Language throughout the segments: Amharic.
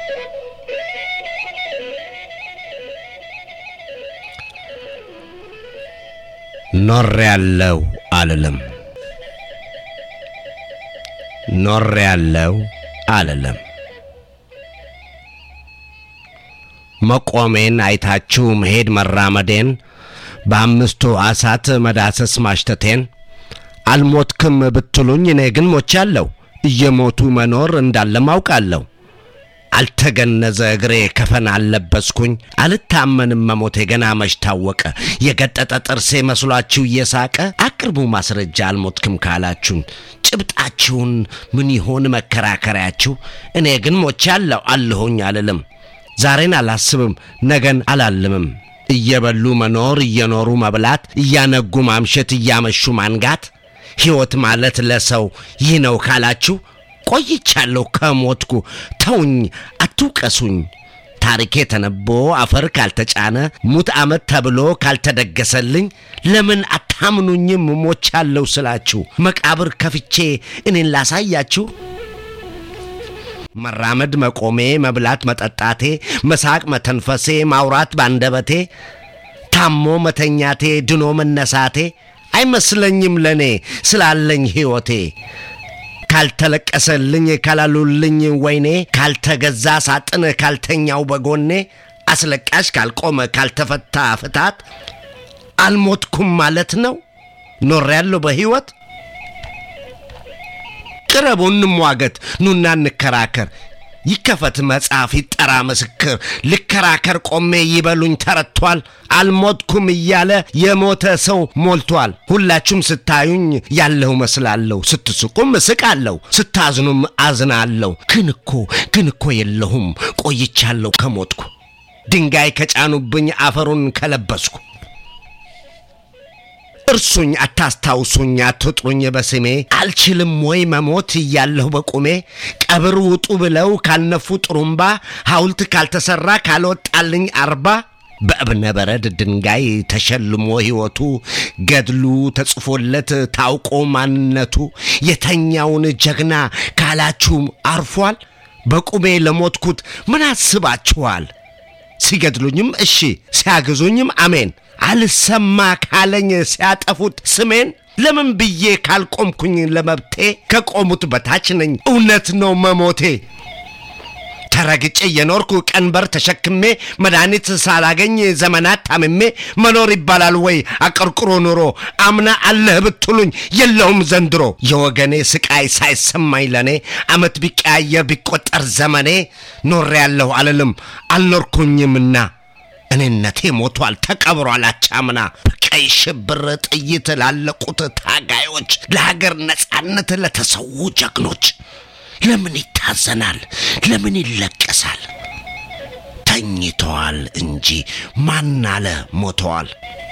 ኖሬ ያለው አልልም ኖሬ ያለው አልልም መቆሜን አይታችሁ መሄድ መራመዴን በአምስቱ አሳት መዳሰስ ማሽተቴን አልሞትክም ብትሉኝ እኔ ግን ሞቻለሁ። እየሞቱ መኖር እንዳለም አውቃለሁ። አልተገነዘ እግሬ ከፈን አልለበስኩኝ። አልታመንም መሞቴ ገና መች ታወቀ። የገጠጠ ጥርሴ መስሏችሁ እየሳቀ አቅርቡ ማስረጃ አልሞትክም ካላችሁኝ ጭብጣችሁን ምን ይሆን መከራከሪያችሁ? እኔ ግን ሞቻለሁ አለሁኝ አልልም። ዛሬን አላስብም፣ ነገን አላልምም። እየበሉ መኖር፣ እየኖሩ መብላት፣ እያነጉ ማምሸት፣ እያመሹ ማንጋት ሕይወት ማለት ለሰው ይህ ነው ካላችሁ ቆይቻለሁ ከሞትኩ። ተውኝ፣ አትውቀሱኝ። ታሪኬ ተነቦ አፈር ካልተጫነ ሙት ዓመት ተብሎ ካልተደገሰልኝ ለምን አታምኑኝም? ሞቻለሁ ስላችሁ መቃብር ከፍቼ እኔን ላሳያችሁ። መራመድ መቆሜ፣ መብላት መጠጣቴ፣ መሳቅ መተንፈሴ፣ ማውራት ባንደበቴ፣ ታሞ መተኛቴ፣ ድኖ መነሳቴ አይመስለኝም ለእኔ ስላለኝ ሕይወቴ ካልተለቀሰልኝ ካላሉልኝ ወይኔ ካልተገዛ ሳጥን ካልተኛው በጎኔ አስለቃሽ ካልቆመ ካልተፈታ ፍታት አልሞትኩም ማለት ነው። ኖሬያለሁ በሕይወት። ቅረቡ እንሟገት፣ ኑና እንከራከር። ይከፈት መጽሐፍ ይጠራ ምስክር። ልከራከር ቆሜ ይበሉኝ ተረቷል። አልሞትኩም እያለ የሞተ ሰው ሞልቷል። ሁላችሁም ስታዩኝ ያለሁ መስላለሁ። ስትስቁም እስቃለሁ፣ ስታዝኑም አዝናለሁ። ግን እኮ ግን እኮ የለሁም ቆይቻለሁ ከሞትኩ ድንጋይ ከጫኑብኝ አፈሩን ከለበስኩ እርሱኝ አታስታውሱኝ፣ አትጥሩኝ በስሜ አልችልም ወይ መሞት እያለሁ በቁሜ ቀብር ውጡ ብለው ካልነፉ ጥሩምባ ሐውልት ካልተሠራ ካልወጣልኝ አርባ በእብነ በረድ ድንጋይ ተሸልሞ ሕይወቱ ገድሉ ተጽፎለት ታውቆ ማንነቱ የተኛውን ጀግና ካላችሁ አርፏል። በቁሜ ለሞትኩት ምን አስባችኋል? ሲገድሉኝም እሺ ሲያግዙኝም አሜን አልሰማ ካለኝ ሲያጠፉት ስሜን ለምን ብዬ ካልቆምኩኝ ለመብቴ ከቆሙት በታች ነኝ እውነት ነው መሞቴ ተረግጬ የኖርኩ ቀንበር ተሸክሜ መድኃኒት ሳላገኝ ዘመናት ታምሜ መኖር ይባላል ወይ አቀርቅሮ ኑሮ አምና አለህ ብትሉኝ የለውም ዘንድሮ የወገኔ ስቃይ ሳይሰማኝ ለኔ አመት ቢቀያየር ቢቆጠር ዘመኔ ኖሬ ያለሁ አልልም አልኖርኩኝምና እኔነቴ ሞቷል ተቀብሯል አቻምና በቀይ ሽብር ጥይት ላለቁት ታጋዮች ለሀገር ነጻነት ለተሰዉ ጀግኖች ለምን ይታዘናል? ለምን ይለቀሳል? ተኝተዋል እንጂ ማን አለ ሞተዋል?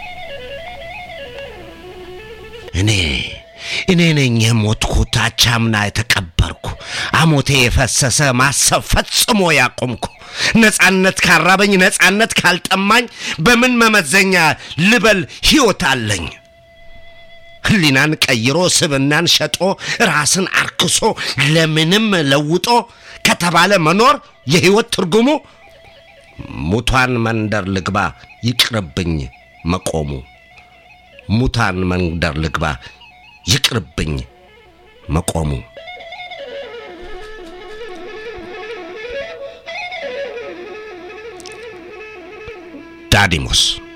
እኔ እኔ ነኝ የሞትኩት አቻምና የተቀበርኩ አሞቴ የፈሰሰ ማሰብ ፈጽሞ ያቆምኩ ነጻነት ካራበኝ ነጻነት ካልጠማኝ በምን መመዘኛ ልበል ሕይወት አለኝ? ህሊናን ቀይሮ ስብናን ሸጦ ራስን አርክሶ ለምንም ለውጦ ከተባለ መኖር የሕይወት ትርጉሙ ሙታን መንደር ልግባ ይቅርብኝ መቆሙ ሙታን መንደር ልግባ ይቅርብኝ መቆሙ ዳዲሞስ